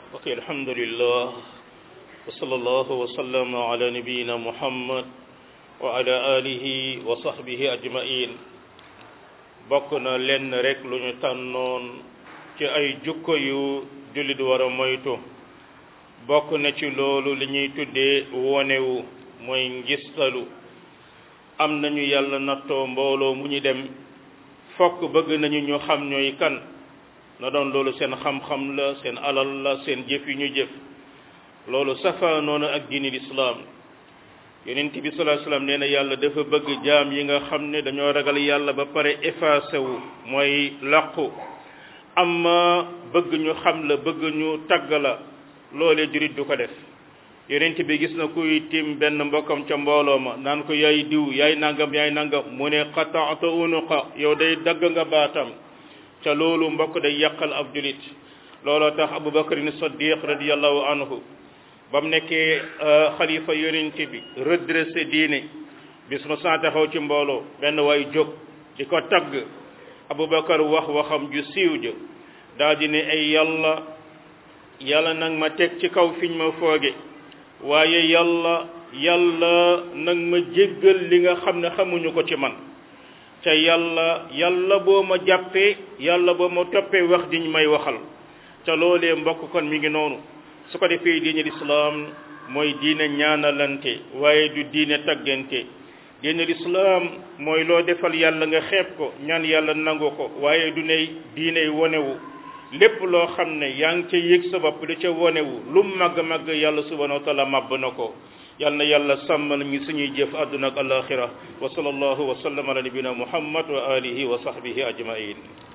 ok alhamdulillah wa sallallahu wa sallama ala nabiyina muhammad wa ala alihi wa sahbihi ajmain bokk na lenn rek lu ñu tànnoon ci ay jukko yu jullit war a moytu bokk na ci loolu li ñuy tuddee wonewu mooy ngistalu am nañu yàlla nattoo mbooloo mu ñu dem fokk bëgg nañu ñu xam ñooy kan na doon loolu seen xam-xam la seen alal la seen jëf yu ñu jëf loolu safa noonu ak diini lislaam yonent bi sallallahu alayhi wasallam nee na yàlla dafa bëgg jaam yi nga xam ne dañoo ragal yàlla ba pare effacé wu mooy làqu amma bëgg ñu xam la bëgg ñu tagg la loolee jurit du ko def yonent bi gis na kuy tim benn mbokkam ca mbooloo ma naan ko yaay diw yaay nangam yaay nangam mu ne qata'ta unuqa yow day dagg nga baatam ca loolu mbokk day yàqal ab julit looloo tax Abubakar ni Siddiq radiyallahu anhu ba mu nekkee xalifa yonent bi redressé diine bis mu saa taxaw ci mbooloo benn waay jóg di ko tagg Abubakar wax waxam ju siiw ja daal di ne ay yàlla yàlla nag ma teg ci kaw fiñ ma fooge waaye yàlla yàlla nag ma jéggal li nga xam ne xamuñu ko ci man ca yàlla yàlla boo ma jàppee yàlla boo ma toppee wax diñ may waxal ca loolee mbokk kon mi ngi noonu su ko defee diine lislaam mooy diine ñaanalante waaye du diine taggante diine lislaam mooy loo defal yàlla nga xeeb ko ñaan yàlla nangu ko waaye du ne diine wonewu lépp loo xam ne yaa ngi ca yëg sa bopp da ca wonewu lu màgg-màgg yàlla subhanahu wa taala màbb na ko yal na yàlla sàmmal ñu suñuy jëf àdduna ak alaxira wa sallallahu wa sallam ala nabina muhammad wa alihi wa sahbihi ajmain